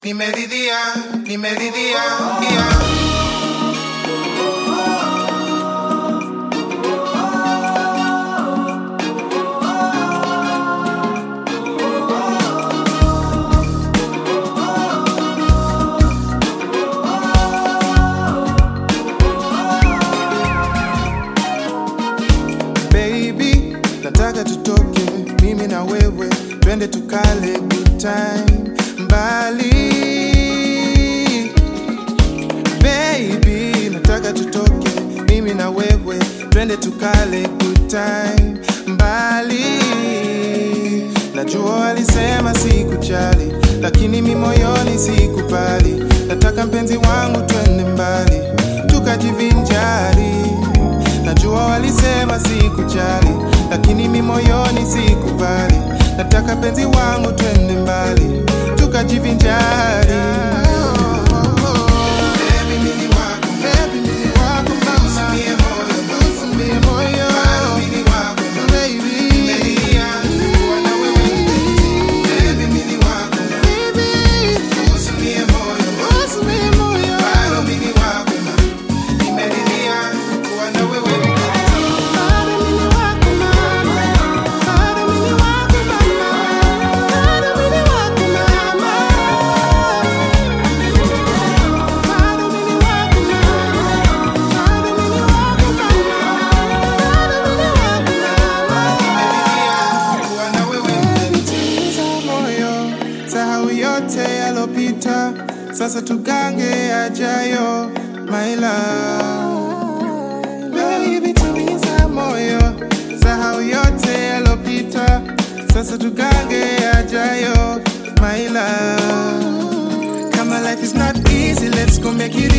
Nimeridhia, nimeridhia, yeah. Baby, nataka tutoke mimi na wewe twende tukale good time mbali. Baby, nataka tutoke mimi na wewe twende tukale good time mbali. Najua walisema sikujali, lakini mi moyoni sikubali. Nataka mpenzi wangu twende mbali tukajivinjari. Najua walisema sikujali, lakini mi moyoni sikubali. Nataka penzi wangu twende mbali tukajivinjari. Baby, mimi wako, baby, mimi wako, mama. Usiumie moyo, usiumie moyo. Bado mimi wako, baby. Nimelia kuwa na wewe mpenzi. Baby, mimi wako, usiumie moyo, usiumie moyo. Bado mimi wako, nimeridhia kuwa na wewe mpenzi. kuwa na wewe mpenzi. moyo sahau yote yalopita sasa tugange yajayo my love baby tuliza moyo sahau yote yalopita sasa tugange yajayo my love kama life is not easy let's go make it